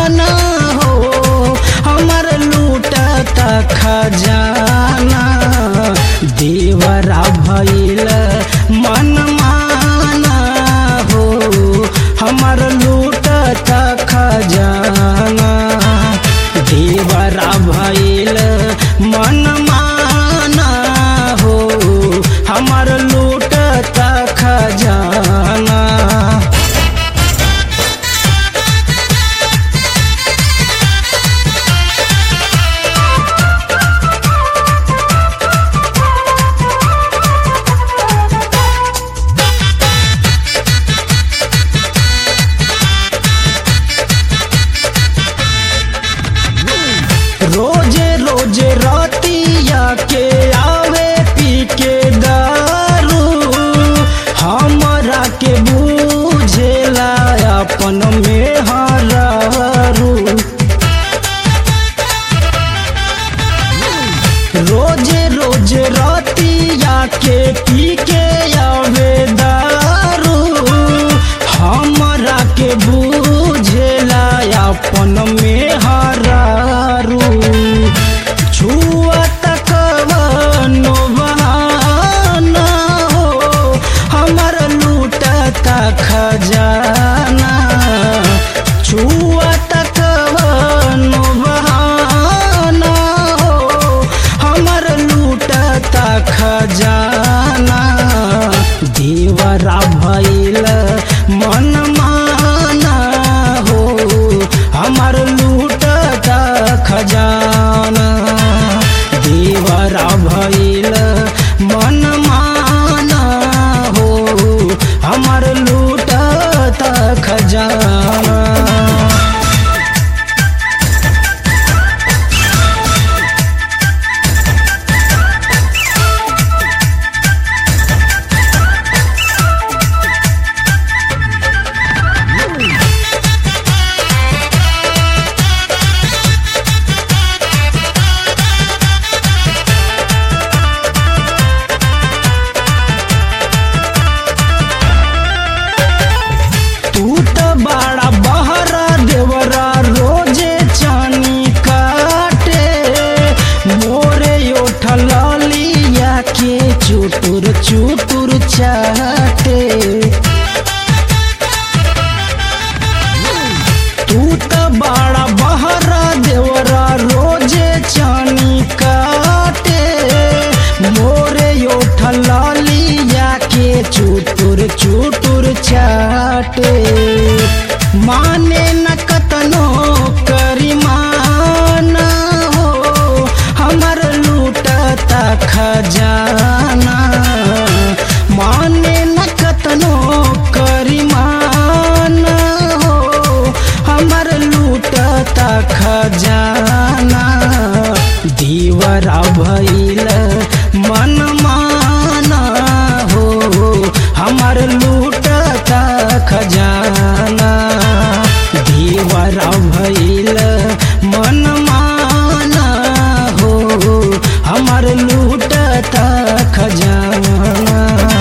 माना हो हमर लूटता खजाना देवरा भइल मन माना हो हमर लूटता खजाना देवरा भइल मन माना हो हमर लूटता खजाना रोजे रोजे रातिया के आवे पी के दारू हमरा के बूझेला अपन में हरारू रोजे रोजे रातिया के पी के आवे दारू हमरा के बूझेला अपन में हरारू छुआ तक बहाना हो हमर लूटता खजाना छुआ तक बहाना हो हमर लूटता खजाना देवरा भइल मन माना हो हमर लूटता खजाना देवरा भइल मन माना हो हमर लूटता खजाना तू त बड़ा बहरा देवरा रोजे चानी काटे मोरे उठल लिया के चुटुर चुटुर चाटे तू त बड़ा बहरा देवरा रोजे चानी काटे मोरे उठल लिया के चुटुर चुटुर चाटे माने न कतनो करी माना हो हमर लूटता खजाना माने न कतनो करी माना हो हमर लूटता खजाना दीवरा भइल मन माना हो हमर लूटता खजाना दीवरा भइल मन माना हो हमर लूटता खजाना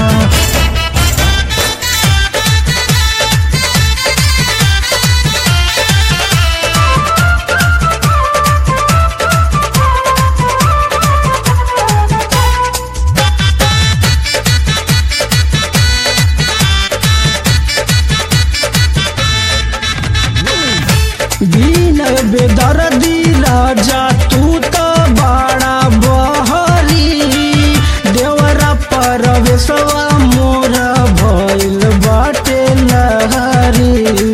दीन बेदर्दी राजा तू त बड़ा बहरी देवरा परवेशवा मोर भइल बाटे लहरी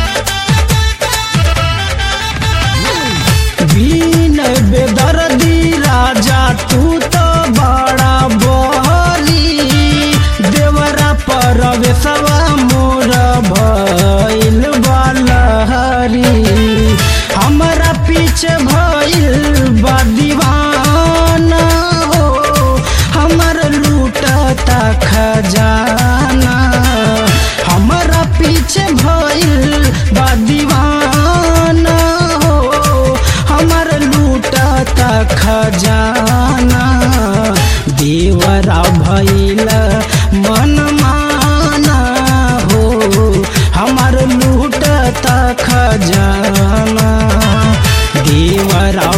बीन बेदर्दी राजा तू त बड़ा बहरी देवरा परवेशवा मोर भइल बालहरी हमरा पीछे भइल बा दीवाना हो हमर लूटता खजाना हमरा पीछे भइल बा दीवाना हो हमर लूटता खजाना देवरा भइल मन माना हो हमर लूटता खजाना जाना देवरा